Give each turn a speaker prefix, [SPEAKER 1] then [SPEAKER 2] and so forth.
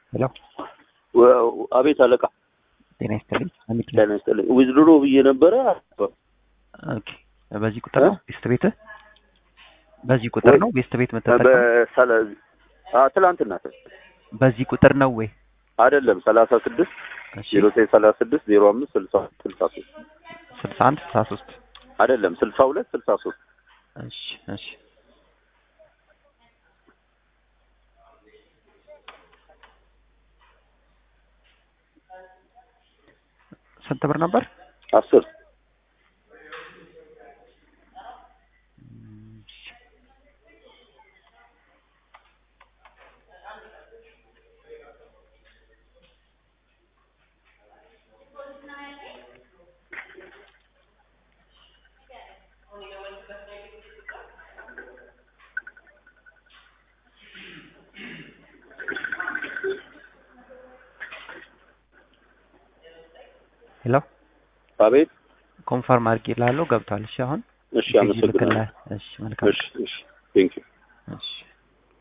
[SPEAKER 1] ሄሎ
[SPEAKER 2] አቤት አለቃ
[SPEAKER 1] ጤና ይስጥልኝ። አሚድ
[SPEAKER 2] ጤና ይስጥልኝ። ዊዝድሮ ብዬ ነበረ።
[SPEAKER 1] ኦኬ። በዚህ ቁጥር ነው ቤስት ቤት? በዚህ ቁጥር ነው ቤስት ቤት የምትጠቀመው?
[SPEAKER 2] በሰላ ትላንትና
[SPEAKER 1] በዚህ ቁጥር ነው ወይ?
[SPEAKER 2] አይደለም ሰላሳ ስድስት
[SPEAKER 1] እሺ
[SPEAKER 2] ዜሮ ዘጠኝ ሰላሳ ስድስት ዜሮ አምስት ስልሳ ስልሳ ሶስት
[SPEAKER 1] ስልሳ አንድ ስልሳ ሶስት
[SPEAKER 2] አይደለም ስልሳ ሁለት ስልሳ ሶስት
[SPEAKER 1] እሺ እሺ ስንት ብር ነበር?
[SPEAKER 2] አስር
[SPEAKER 1] ሄሎ
[SPEAKER 2] አቤት
[SPEAKER 1] ኮንፈርም አድርጌ ላለው ገብቷል። እሺ አሁን
[SPEAKER 2] እሺ አመሰግናለሁ
[SPEAKER 1] ይልክልሃል። እሺ መልካም
[SPEAKER 2] እሺ እሺ ቴንክ ዩ
[SPEAKER 1] እሺ